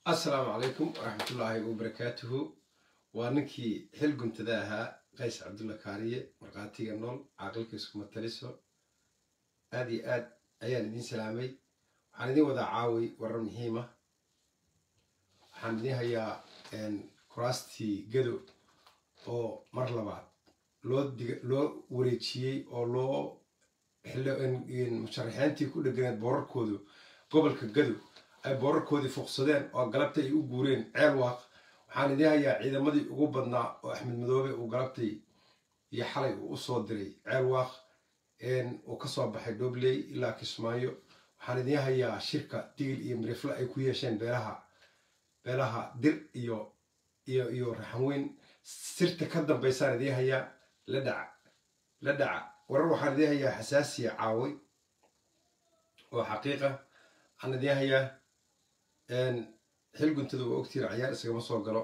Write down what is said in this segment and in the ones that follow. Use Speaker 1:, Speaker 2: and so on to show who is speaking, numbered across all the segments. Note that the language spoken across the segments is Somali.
Speaker 1: assalaamu calaykum waraxmatullaahi wabarakaatuhu waa ninkii xil guntada ahaa qays cabdulla kaariye markhaatiga nool caaqilka iskuma taliso aad iyo aad ayaan idiin salaamay waxaan idiin wadaa caawi warar muhiima waxaan idiin hayaa kuraastii gado oo mar labaad loo dig loo wareejiyey oo loo musharaxiintii ku dheganeed boorarkoodu gobolka gado ay boorarkoodii fuqsadeen oo galabta ay u guureen ceel waaq waxaan idiin hayaa ciidamadii ugu badnaa oo axmed madoobe uu galabtay iyo xalay uu usoo diray ceel waaq uu kasoo baxay dhobley ilaa kismaayo waxaan idiin hayaa shirka digil iyo mirifle ay ku yeesheen beelaha beelaha dir iyo iyo iyo raxanweyn sirta ka dambaysaan idiin hayaa la dhaca la dhaca warar waxaan idiin hayaa xasaasiya caaway oo xaqiiqa waxaan idiin hayaa xil guntada waa ogtiina cayaar iskagama soo galo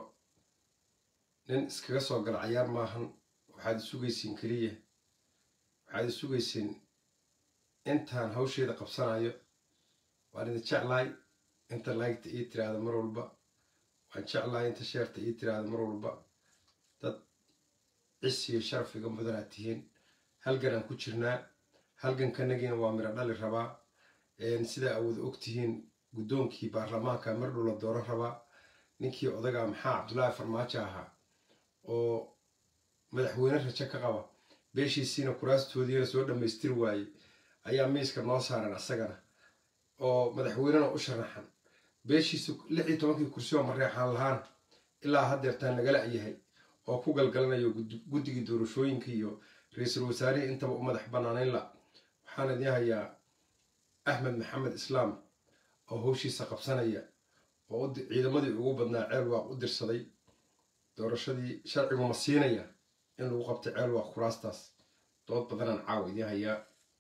Speaker 1: nin iskaga soo galo cayaar maahan waxaad isugaysiin keliya waxaad isugaysiin intaan hawsheeda qabsanayo waan idin jeclahay inta laygta ii tiraahda mar walba waan jeclahay inta sheerta ii tiraahda mar walba dad cis iyo sharaf iga mudanaad tihiin halgan aan ku jirnaa halgankanagiina waa miro dhali rabaa sidaa awood og tihiin guddoonkii baarlamaanka mar dhow la dooran rabaa ninkii odaga maxaa cabdullaahi farmaajo ahaa oo madaxweyne rajo ka qaba beeshiisiina kuraastoodiina soo dhammaystiri waayey ayaa miiska noo saaran asagana oo madaxweynena u sharaxan beeshiisa lix iyo tobankii kursi oo mareexaan lahaana ilaa haddeertaan nagala yahay oo ku galgalanayo guddigii doorashooyinka iyo ra-iisul wasaarihii intaba u madax bannaanayn la waxaan idiin hayaa axmed maxamed islaam oo howshiisa qabsanaya oo ciidamadii ugu badnaa ceel waaq u dirsaday doorashadii sharcigu ma siinaya in lagu qabtay ceel waaq kuraastaas dood badanaan caawa idiin hayaa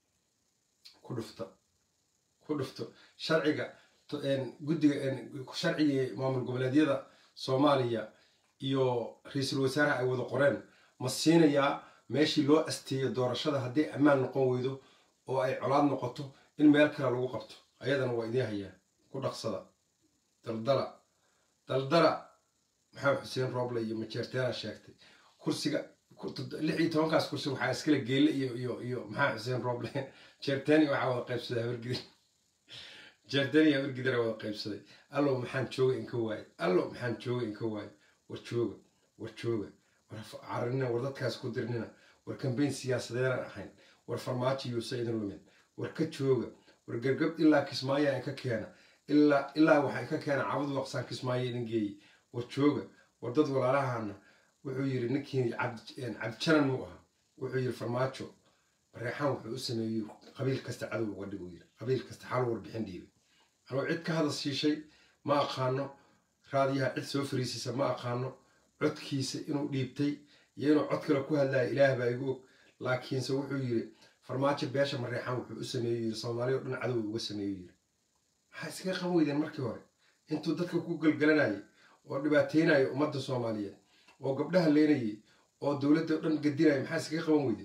Speaker 1: ku dhufta ku dhufto sharciga guddiga sharcigii maamul goboleedyada soomaaliya iyo ra-iisul wasaaraha ay wada qoreen ma siinayaa meeshii loo asteeyo doorashada hadday ammaan noqon weydo oo ay colaad noqoto in meel kale lagu qabto ayadana waa idiin hayaa ku dhaqsada daldala daldala maxamed xuseen rooble iyo majeerteena sheegtay kursiga lix iyo tobankaas kursi waxaa iskale geelle iyo iyo iyo maxamed xuseen rooble jeerteeni waxaa wada qaybsaday habargidir jeerteeni habargidir wada qaybsaday allow maxaan jooga inka waaye allow maxaan jooga inka waaye war jooga war jooga war carinina war dadkaas ku dirnina war kambeyn siyaasadeedaan ahayn war farmaajo yuusa idin lumin war ka jooga war gargab ilaa kismaayo in ka keena ilaa ilaa waxay ka keena cabadu waqsaan kismaayo idin geeyey war jooga war dad walaalahana wuxuu yiri ninkii cabdijanan muu ahaa wuxuu yiri farmaajo bareexaan wuxuu u sameeyey qabiil kasta cadow uga dhig yiri qabiil kasta xal warbixin dhiibay anuu cid ka hadal siishay ma aqaano raadiyaha cid soo fariisisa ma aqaano codkiisa inuu dhiibtay iyo inuu cod kale ku hadlaya ilaah baa igu og laakiinse wuxuu yiri farmaajo beesha mareexaan wuxuu u sameeyo yiri soomaaliya o dhan cadow uga sameeyo yiri maxaa iskaga qaban weydeen markii hore intuu dadka ku galgalanayay oo dhibaateynaya ummadda soomaaliyeed oo gabdhaha leenayay oo dowladda o dhan gadinaya maxaa iskaga qaban weydeen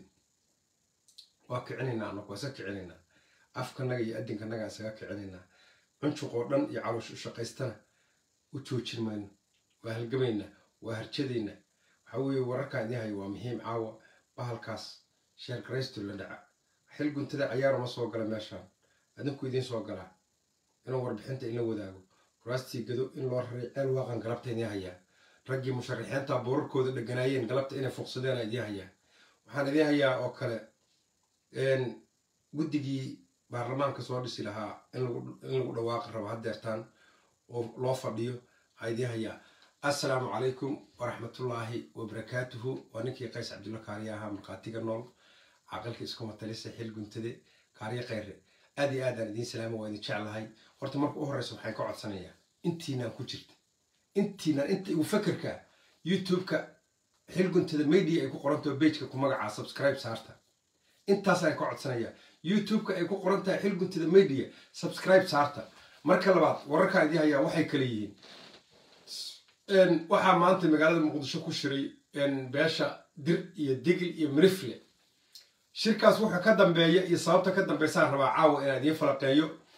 Speaker 1: waa kicinaynaa anagu waa iska kicinaynaa afkanaga iyo addinkanaga isaga kicinaynaa cunjuq oo dhan iyo caloosh u shaqaystana u joojin mayno waa halgamaynaa waa harjadaynaa waxaa weeye wararkaa idiin haya waa muhiim caawa bahalkaas sheer garaysto la dhaca xil guntada cayaaruma soo gala meeshaan adinku idiin soo galaa inuu warbixinta inla wadaago kuraastii gado in loo raray ceel waaqan galabta idiin hayaa raggii musharaxiinta boorarkooda dheganaayeen galabta inay fuqsadeen idiin hayaa waxaan idiin hayaa oo kale guddigii baarlamaanka soo dhisi lahaa in lagu dhawaaqi rabo haddeertaan oo loo fadhiyo waxaa idiin hayaa assalaamu calaykum waraxmatullaahi wabarakaatuhu waa ninkii qays cabdulla kaariye ahaa markhaatiga nool caqilka iskuma talisa xil guntade kaariye kheyre aad iyo aadaan idiin salaama waa idin jeclahay horta marka u horeysa waxaan ka codsanayaa intiinaan ku jirta intiinaan inta igu fakerka youtube-ka xil guntada media ay ku qorantaho bageka ku magacaa subscribe saarta intaasaan ka codsanayaa youtube-ka ay ku qoran tahay xil guntada media subscribe saarta marka labaad wararkaa idiin hayaa waxay kale yihiin waxaa maanta magaalada muqdisho ku shiray beesha dir iyo digil iyo mirifle shirkaas wuxuu ka dambeeya iyo sababta ka dambeysaan rabaa caawa inaan idiin falaqeeyo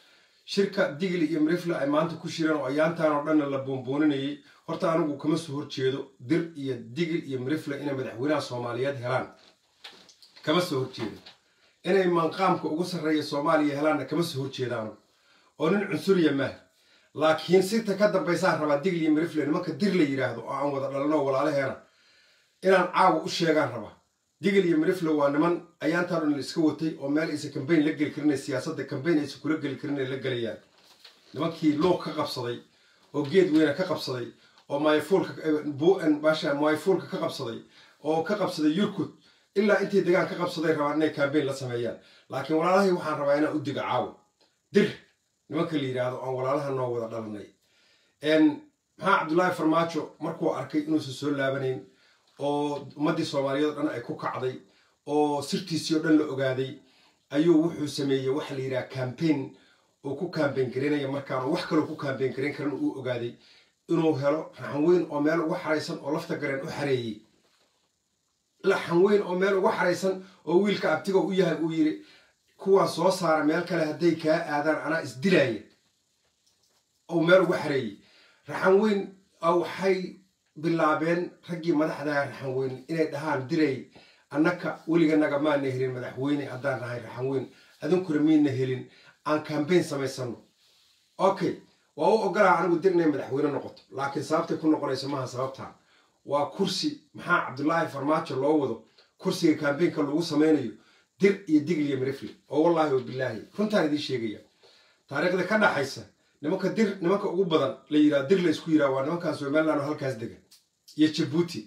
Speaker 1: shirka digli iyo mirifle ay maanta ku shireen oo ayaantan oo dhanna la boonbooninayay horta anigu kama soo horjeedo dir iyo digil iyo mirifle inay madaxweynaha soomaaliyeed helaan kama soo horjeedo inay manqaamka ugu sarreeya soomaaliya helaanna kama soo horjeeda anigu oo nin cunsuriya maah laakiin sirta ka dambaysaan rabaa digl iyo mirifle nimanka dir la yidhaahdo oo aan wada dhalano walaalaheena inaan caawa u sheegaan rabaa digl iyo mirifle waa niman ayaantaan dhan la iska watay oo meel aysan kambayn la geli karin siyaasadda kambayn aysan kula geli karin ay la gelayaan nimankii loog ka qabsaday oo geed weyna ka qabsaday oo myfuulka myfuulka ka qabsaday oo ka qabsaday yurkud ilaa intay degaan ka qabsaday rabaan inay kambayn la sameeyaan laakiin walaalahii waxaan rabaa inaan u diga caawa dir nimanka la yidhaahdo aan walaalaha noo wada dhalanay maxaa cabdullaahi farmaajo markuu arkay inuusan soo laabanayn oo ummaddii soomaaliyeed o dhan ay ku kacday oo sirtiisii o dhan la ogaaday ayuu wuxuu sameeyey waxa la yidhaha cambain uu ku kambayn garaynaya markaan wax kaloo ku kambayn garayn karan uu ogaaday inuu helo raxan weyn oo meel uga xaraysan oo lafta gareen u xareeyey laxan weyn oo meel uga xaraysan oo wiilka abtiga u yahay uu yidhi kuwaan soo saara meel kale hadday kaa aadaan anaa isdilaaya ou meel uga xareeyey raxan weyn waxay bilaabeen raggii madaxdaha raxan weyn inay dhahaan diray annaka weliganaga maana helin madaxweyne haddaan nahay raxan weyn adinkuna miina helin aan kambayn samaysano okay waa u ogolaa anigu dir inay madaxweyne noqoto laakiin sababtay ku noqonayso maaha sababtaan waa kursi maxaa cabdulaahi farmaajo loo wado kursiga kambaynka lagu samaynayo dir iyo digl iyo mirifle oo wallaahi wa bilaahi runtaan idiin sheegaya taariikhda ka dhaxaysa nimanka dir nimanka ugu badan la yidhaha dir la isku yidhaha waa nimankan somaliland oo halkaas degan iyo jabuuti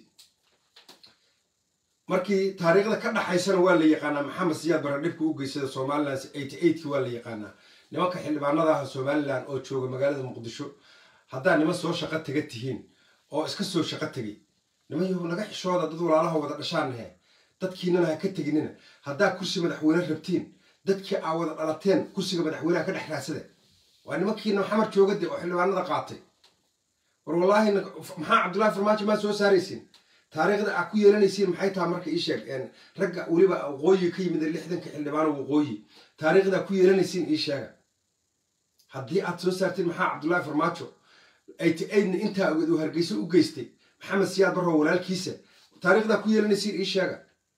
Speaker 1: markii taariikhda ka dhaxaysana waa la yaqaanaa maxamed siyaad bara dhibka u geysada somaliland eighty eightki waa la yaqaanaa nimanka xildhibaanadaha somaliland oo jooga magaalada muqdisho haddaa niman soo shaqo taga tihiin oo iska soo shaqo tegay niman yahu naga xishooda dad walaalaha wada dhashaannahe dadkiinana ha ka teginina haddaa kursi madaxweyne rabtiin dadkii aa wada dhalateen kursiga madaxweyneha ka dhex raadsada waa nimankiina maxamar joogade oo xildhibaanada qaatay war wallaahi maxaa cabdullahi farmaajo maa soo saaraysiin taariikhda aa ku yeelanaysiin maxay taha marka ii sheeg ragga weliba waqooyi ka yimid lixdanka xildhibaano waqooyi taariikhda aa ku yeelanaysiin ii sheega haddii aad soo saartiin maxaa cabdullahi farmaajo eighty eightna intaa ogeed uu hargeyso u geystay maxamed siyaad barrow walaalkiisa taariikhdaa ku yeelanaysiin ii sheega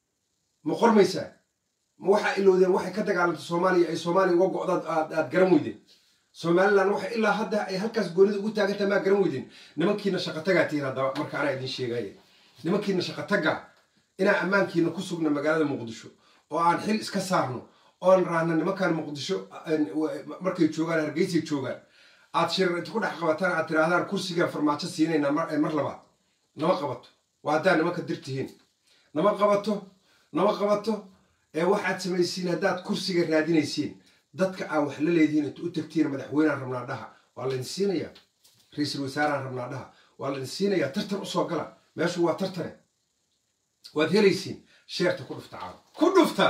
Speaker 1: ma qormaysaa ma waxaa ilowdeen waxay ka dagaalantay soomaaliya ay soomaaliya uga go-daad aad garan weydeen somaliland waxay ilaa hadda ay halkaas goonida ugu taagantaha maa garan weydeen nimankiina shaqatagaa tihiin haddaba marka anaa idiin sheegaya nimankiina shaqatagaa inaan ammaankiina ku sugna magaalada muqdisho oo aan xil iska saarno oon raahna nimankan muqdisho markay joogaan hargeysay joogaan aad shirar inta ku dhex qabataan aad tiraahdaan kursigaan farmaajo siinaynaa mar labaad nama qabato waa haddaad nimanka dir tihiin nama qabato nama qabato ee waxaad samaysiin haddaad kursiga raadinaysiin dadka aa wax la leedihiin inta u tagtiin madaxweynean rabnaa dhaha waa laydin siinayaa ra-iisul wasaaraan rabnaa dhaha waa laydin siinayaa tartan usoo gala meeshu waa tartane waad helaysiin sheerta ku dhufta caawa ku dhufta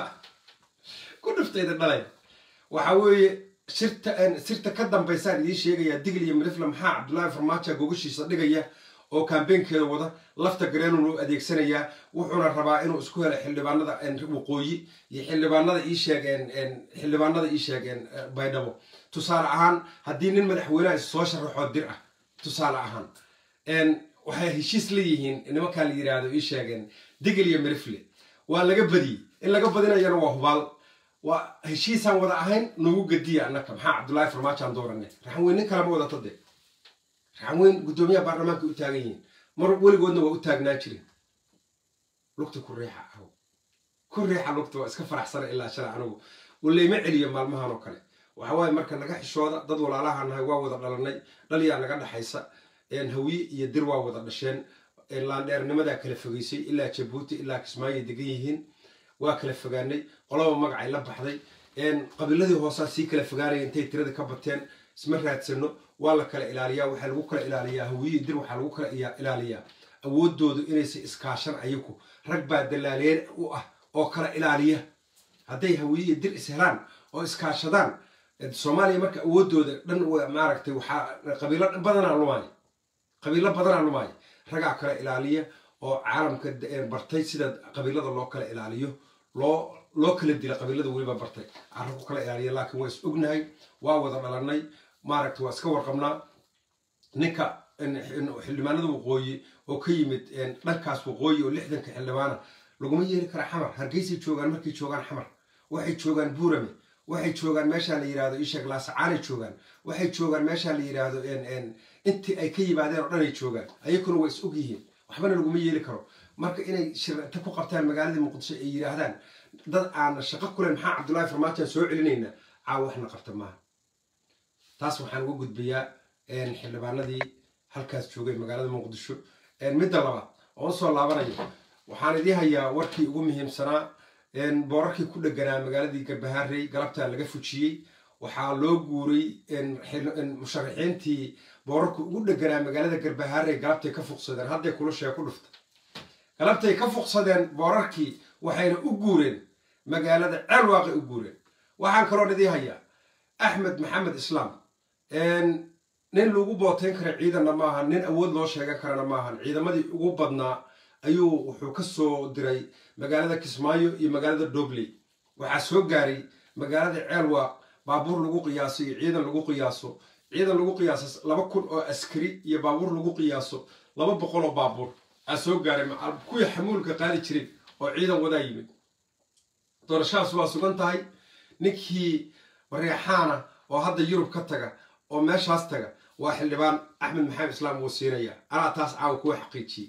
Speaker 1: ku dhuftayda dhalay waxa weeye sirta sirta ka dambaysaan idiin sheegayaa digl iyo mirifle maxaa cabdullaahi farmaajo gogashiisa dhigaya oo kambeynkeeda wada lafta gareenun u adeegsanayaa wuxuuna rabaa inuu isku helo xildhibaanada waqooyi iyo xildhibaanada ii sheegeen xildhibaanada ii sheegeen baydhabo tusaale ahaan haddii nin madaxweyneha is soo sharaxoo dir ah tusaale ahaan waxay heshiis la yihiin nimankaa la yidhaahdo ii sheegeen digl iyo mirifle waa laga badiyey in laga badinayana waa hubaal waa heshiisaan wada ahayn nagu gediya annaka maxaa cabdullaahi farmaajaan doorane raxan weyn nin kalema wadata de raxan weyn guddoomiyaha baarlamaanka u taagan yihiin mar weligoodna waa u taagnaan jirin lugta ku riixa aw ku riixa lugta waa iska faraxsana ilaa shala anigu walayma celiyo maalmahan oo kale waxa waaye marka naga xishooda dad walaalaha nahay waa wada dhalanay dhaliyaa naga dhaxaysa hawiye iyo dir waa wada dhasheen laandheernimadaa kala fogeysay ilaa jabuuti ilaa kismaayo degan yihiin waa kala fogaanay qolaba magacay la baxday qabiiladii hoosaa sii kala fogaanaya intay tirada ka bateen isma raadsano waa la kala ilaaliyaa waxaa lagu kala ilaaliyaa hawiye dir waxaa lagu kala ilaaliyaa awoodoodu inaysa iskaashan ayaku rag baa dalaaleen u ah oo kala ilaaliya hadday hawiye dir is helaan oo iskaashadaan soomaaliya marka awoodooda dhan maaragtay waxaa qabiilo badanaa lumaayo qabiilo badanaa lumaayo ragaa kala ilaaliya oo caalamka bartay sida qabiilada loo kala ilaaliyo loo loo kala dila qabiilada weliba bartay carra ku kala ilaaliya laakiin waa is ognahay waa wada dhalanay maaragta waa iska warqabnaa ninka xildhibaanada waqooyi oo ka yimid dhankaas waqooyi oo lixdanka xildhibaana laguma yeeli kara xamar hargeysay joogaan markay joogaan xamar waxay joogaan buurame waxay joogaan meeshaa la yirahdo isheeg laasacaanay joogaan waxay joogaan meeshaa la yirahdo intii ay ka yimaadeen oo dhan ay joogaan ayakuna waa is og yihiin waxbana laguma yeeli karo marka inay shirta ku qabtaan magaaladii muqdisho ay yidhaahdaan dad aan shaqo kule maxaa cabdullaahi farmaajoan soo celinaynaa caawa waxna qabta maaha taas waxaan uga gudbayaa xildhibaanadii halkaas joogay magaalada muqdisho midda labaad oo usoo laabanayo waxaan idii hayaa warkii ugu muhiimsanaa boorarkii ku dheganaa magaaladii garbahaarey galabtaa laga fujiyey waxaa loo guuray musharaxiintii boorarku ugu dheganaa magaalada garbahaarey galabtay ka fuqsadeen hadday kulashee ku dhufta galabtay ka fuqsadeen boorarkii waxayna u guureen magaalada ceelwaaqay u guureen waxaan kaloo idii hayaa axmed maxamed islaam nin lagu booteyn kara ciidanna maaha nin awood loo sheegan karana maahan ciidamadii ugu badnaa ayuu wuxuu ka soo diray magaalada kismaayo iyo magaalada dobley waxaa soo gaaray magaalada ceelwaaq baabuur lagu qiyaaso iyo ciidan lagu qiyaaso ciidan lagu qiyaaso laba kun oo askari iyo baabuur lagu qiyaaso laba boqol oo baabuur aa soo gaaray kuwii xamuulka qaadi jiray oo ciidan wadaa yimid doorashadaas waa sugan tahay ninkii mareexaana oo hadda yurub ka taga oo meeshaas taga waa xildhibaan axmed maxamed islaam wuu siinayaa anaa taas caawa kuwa xaqiijiyey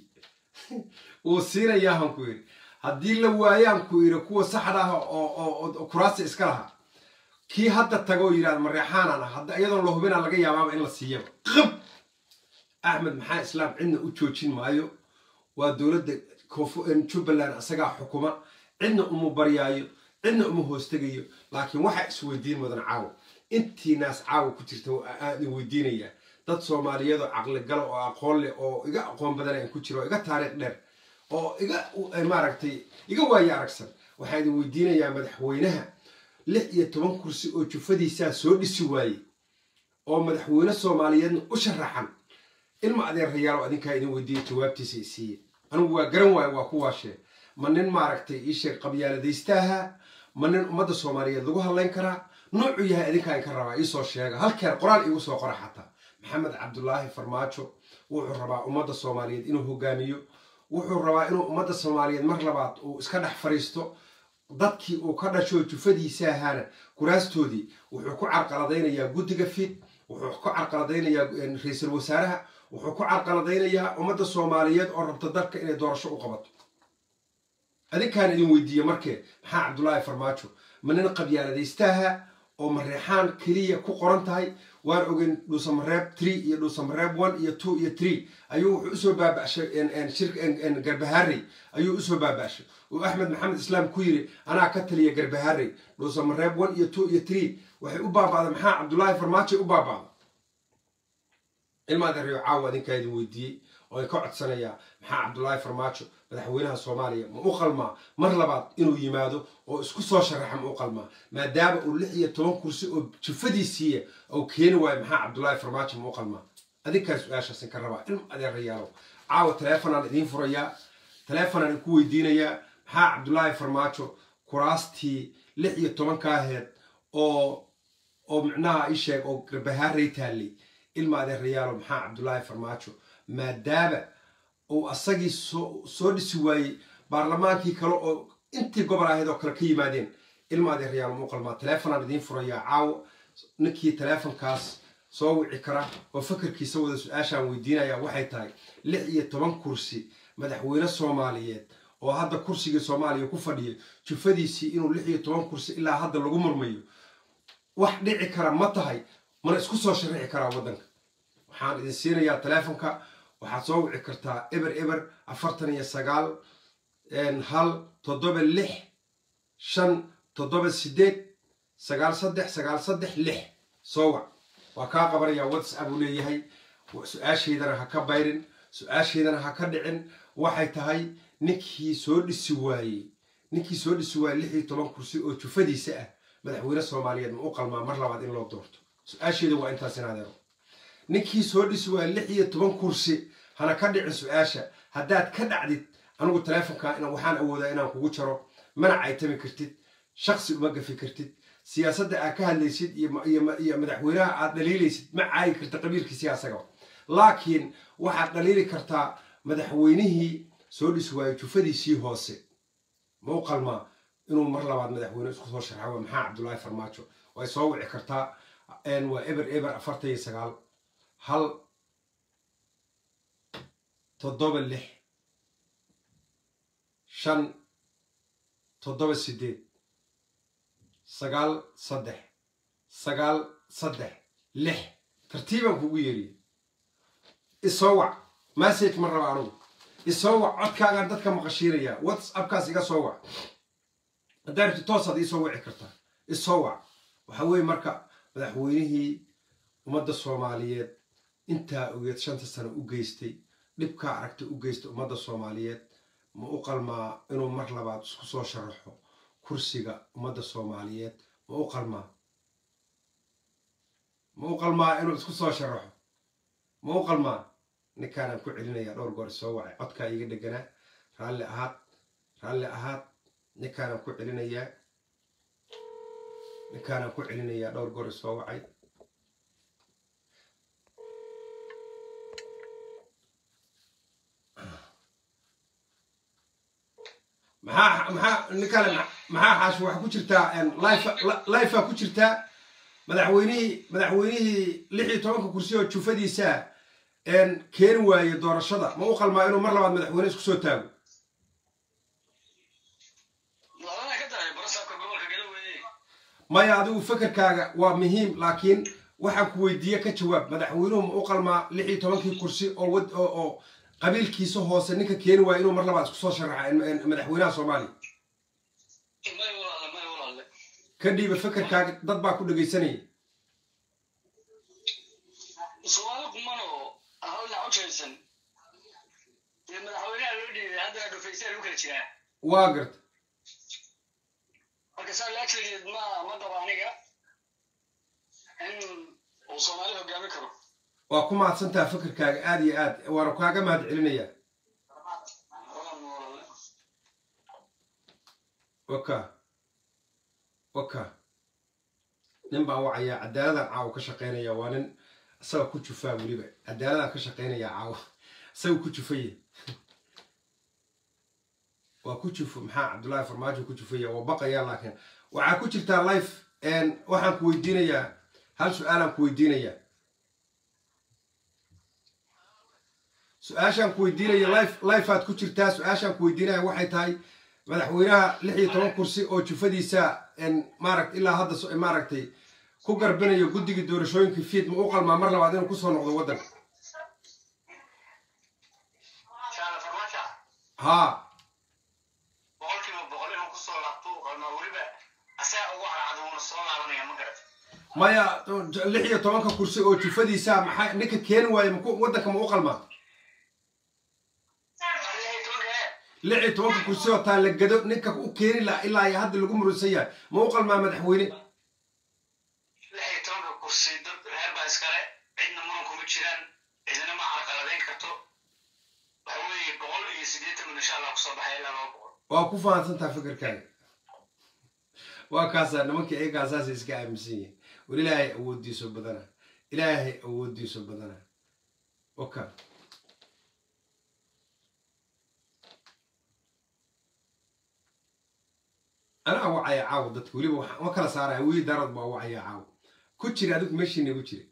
Speaker 1: wuu siinayaa han ku yidhi haddii la waayaan ku yidhi kuwa saxda ah oo kuraasta iska lahaa kii hadda tago oo yidhahda mareexaanan ah hadda iyadoon la hubinaa laga yaabaaba in la siiyaba qab axmed maxamed islaam cidna u joojin maayo waa dowladda jubbaland isagaa xukuma cidna uma baryaayo cidna uma hoostegayo laakiin waxaa isweydiin mudan caawa intii naas caawa ku jirta aadin weydiinayaa dad soomaaliyeedoo caqligala oo aqoon leh oo iga aqoon badan aan ku jiro oo iga taariikh dheer oo iga maaragtay iga waaye aragsan waxaa idin weydiinayaa madaxweynaha lix iyo toban kursi oo jufadiisaa soo dhisi waayey oo madaxweyne soomaaliyeedna u sharaxan ilma adeerayaal oo adinkaa idin weydiiya jawaabtiisa isiiye anigu waa garan waaye waa ku waashee ma nin maaragtay iisheeg qabyaaladaystaha ma nin ummadda soomaaliyeed lagu hadlayn karaa noocuu yahay adinkaa inka rabaa iisoo sheega halkeer qoraal iigu soo qora xataa maxamed cabdulaahi farmaajo wuxuu rabaa ummadda soomaaliyeed inuu hogaamiyo wuxuu rabaa inuu ummadda soomaaliyeed mar labaad uu iska dhex fariisto dadkii uu ka dhasho jufadiisa ahaana kuraastoodii wuxuu ku carqaladaynayaa guddiga fid wuxuu ku carqaladaynayaa ra-iisul wasaaraha wuxuu ku carqaladaynayaa ummadda soomaaliyeed oo rabta dalka inay doorasho u qabato adinkaan idin weydiiye markee maxaa cabdulaahi farmaajo ma nin qabyaaladaystaha oo mareexaan keliya ku qoran tahay waan ogeyn dhuusamareeb tree iyo dhuusamareeb one iyo two iyo tree ayuu wuxuu usoo baabashay garbahaarey ayuu usoo baabashay uu axmed maxamed islaam ku yiri anaa ka taliya garbahaarey dhuusamareeb one iyo two iyo tree waxay u baaba'da maxaa cabdulaahi farmaajo u baaba'da ilmaadereyo caawa adinkaa idin weydiiyey oo ay ka codsanayaa maxaa cabdulaahi farmaajo madaxweynaha soomaaliya ma u qalmaa mar labaad inuu yimaado oo isku soo sharaxa ma u qalmaa maadaama uu lix iyo toban kursi oo jufadiisiiya oo keeni waayo maxaa cabdulaahi farmaajo ma u qalmaa adinkaa su-aashaasin ka rabaa ilma adeerayaalow caawa taleefonaan idiin furayaa taleefonaan idinku weydiinayaa maxaa cabdulaahi farmaajo kuraastii lix iyo tobankaaheed oo oo micnaha ii sheeg oo garbahaarey taallay ilma adeerayaalow maxaa cabdulaahi farmaajo maadaama uu asagii soo dhisi waayey baarlamaankii kale oo intii gobol ahayd oo kale ka yimaadeen ilma adeerayaal muu qalmaa taleefonaan idiin furayaa caawo ninkii taleefonkaas soo wici kara oo fakarkiisa wada su-aashaan weydiinaya waxay tahay lix iyo toban kursi madaxweyne soomaaliyeed oo hadda kursigii soomaaliya ku fadhiya jufadiisii inuu lix iyo toban kursi ilaa hadda lagu murmayo wax dhici kara ma tahay mana isku soo sharici karaa waddanka waxaan idin siinayaa taleefonka waxaad soo wici kartaa eber eber afartan iyo sagaal hal toddoba lix shan toddoba sideed sagaal saddex sagaal saddex lix soo wac waa kaa qabanayaa whatsapp uu leeyahay su-aashaydana ha ka bayrin su-aashaydana ha ka dhicin waxay tahay ninkii soo dhisi waayey ninkii soo dhisi waayey lix iyo toban kursi oo jufadiisa ah madaxweyne soomaaliyeed ma u qalmaa mar labaad in loo doorto su-aashayda waa intaas in adeero ninkii soo dhisi waaya lix iyo toban kursi hana ka dhicin su-aasha haddaad ka dhacdid anigu taleefonka waxaan awoodaa inaan kugu jaro mana caytami kartid shaksi uma gafi kartid siyaasadda aad ka hadlaysid iyo madaxweynaha aad dhaliilaysid ma caayi karta qabiilkiisii asaga laakiin waxaad dhaliili kartaa madaxweynihii soo dhisi waayey jufadiisii hoose ma u qalmaa inuu mar labaad madaxweyne isku soo sharxa waa maxaa cabdullaahi farmaajo way soo wici kartaa waa eber eber afartan iyo sagaal hal toddoba lix shan toddoba sideed sagaal saddex sagaal saddex lix tartiibaan kugu yeeriya isoo wac message ma raba anugu isoo wac codkaagaan dadka maqashiinayaa whatsappkaas iga soo wac haddaa rabti toosaad iisoo wici kartaa isoo wac waxaa weeye marka madaxweynihii ummadda soomaaliyeed intaa ogeed shanta sano u geystay dhibkaa aragta u geystay ummadda soomaaliyeed ma u qalmaa inuu mar labaad isku soo sharaxo kursiga ummadda soomaaliyeed ma u qalmaa ma u qalmaa inuu isku soo sharaxo ma u qalmaa ninkaanaan ku celinayaa dhowr goor isoo wacay codkaa iiga dheganaa raalli ahaad raalli ahaad ninkaanaan ku celinayaa ninkaanaan ku celinayaa dhowr goor isoo wacay maxaa maxaa ninkale maxaa xaash waxaa ku jirtaa lifea ku jirtaa madaxweynihii madaxweynihii lix iyo tobanka kursi oo jufadiisa keeni waaye doorashada ma u qalmaa inuu mar labaad madaxweyne isku soo taago maya adigu fekerkaaga waa muhiim laakiin waxaan ku weydiiye ka jawaab madaxweynuhu ma u qalmaa lix iyo tobankii kursi oo oo qabiilkiisa hoose ninka keeni waaya inuu mar labaad isku soo sharaxa madaxweynaha soomaaliya ka dhiiba fekerkaaga dad baa ku dhegaysanaya
Speaker 2: soomaali kumano hal dhinac u jeedsan dee madaxweynaha loo dhiibay haddana dhufaysaa lagu kala jiraa
Speaker 1: waa garta
Speaker 2: marka saa laajligeed ma ma qabo aniga in uu soomaali hogaami karo
Speaker 1: waa ku mahadsantaha fekerkaaga aada iyo aad waana kaaga mahad celinayaa waka waka nin baan wacayaa cadaaladaan caawa ka shaqaynaya waa nin isaga ku jufaa weliba cadaaladaan ka shaqaynayaa caawa isaga ku jufaya waa ku jufo maxaa cabdullaahi farmaajo ku jufaya waa baqayaa laakiin waxaa ku jirtaa life waxaan ku weydiinayaa hal su-aalaan ku weydiinayaa su-aashaan ku weydiinaya life lifeaad ku jirtaa su-aashaan ku weydiinaya waxay tahay madaxweynaha lix iyo toban kursi oo jufadiisa maaragt ilaa hadda maaragtay ku garbinayo guddigii doorashooyinka fiid ma u qalmaa mar labaad inuu kusoo noqdo waddanka haa
Speaker 2: boqolkiiba boqol inuu kusoo laabto u qalmaa weliba asaga ugu cadcad uuna soo laabanaya ma garat
Speaker 1: maya lix iyo tobanka kursi oo jufadiisa maxaa ninka keeni waaye maku waddanka ma u qalmaa lix iyo tobanka kursi oo taa la gado ninka u keeni laha ilaa iyo hadda lagu murusan yahay ma u qalmaa madaxweyne
Speaker 2: lix iyo tobanka kursi dad reer baa iskale cidna muran kuma jiraan cidina ma carqaladayn karto waxa weeye boqol iyo siddeetan min insha allah kusoo baxaya ilaa laba boqol
Speaker 1: waa ku fahansantaha fikirkaaga waa kaasaa nimankii ayagaa saasay iska aaminsan yihiin war ilaahay awooddiiso badana ilaahay awooddiiso badana waka anaa wacaya caawa dadka weliba ma kala saaraya weli daarad baa wacaya caawa ku jira adigu meeshiina igu jira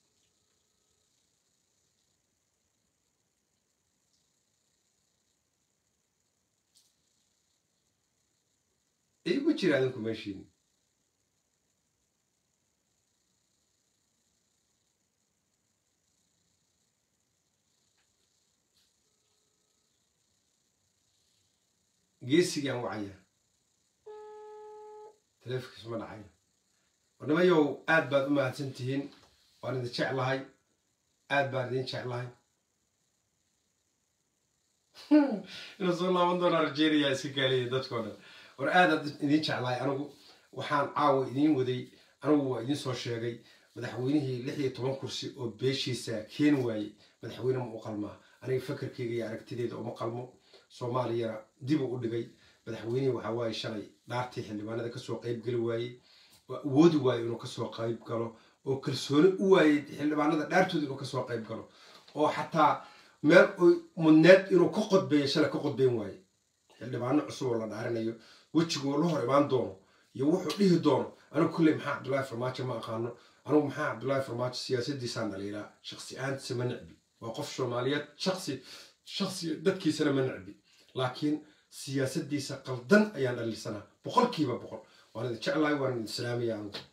Speaker 1: igu jira adinku meeshiina geesigaan wacaya taleefonkiis ma dhacayo warnimayow aad baad u mahadsan tihiin waan idin jeclahay aad baan idin jeclahay inuu soo laaban doonaa rajeynaya iska gaaliya dadkao dhan war aadaad idin jeclahay anigu waxaan caawa idiin waday anigu waa idiin soo sheegay madaxweynihii lix iyo toban kursi oo beeshiisa keeni waayey madaxweyne ma u qalmaa aniga fakarkeyga iyo aragtideeda uma qalmo soomaaliyana dib u dhigay madaxweynihii waxaa waaye shalay dhaartii xildhibaanada kasoo qayb geli waayey waa awoodi waayo inuu kasoo qayb galo oo kalsooni u waayey xildhibaanada dhaartooda inuu kasoo qayb galo oo xataa meel oy mudneed inuu ka qodbeeyo shalay ka qodbeyn waaye xildhibaano cusub oo la dhaarinayo wejiguu la hor imaan doono iyo wuxuu dhihi doono anigu kulley maxaa cabdullaahi farmaajo ma aqaano anigu maxaa cabdullaahi farmaajo siyaasadiisaan dhaliilaa shaksi ahaantiisa ma necbi waa qof soomaaliyeed shaksi shaksi dadkiisana ma necbi laakiin siyaasadiisa qaldan ayaan dhaliilsanaa boqolkiiba boqol waan idin jeclahay waan idin salaamaya anigu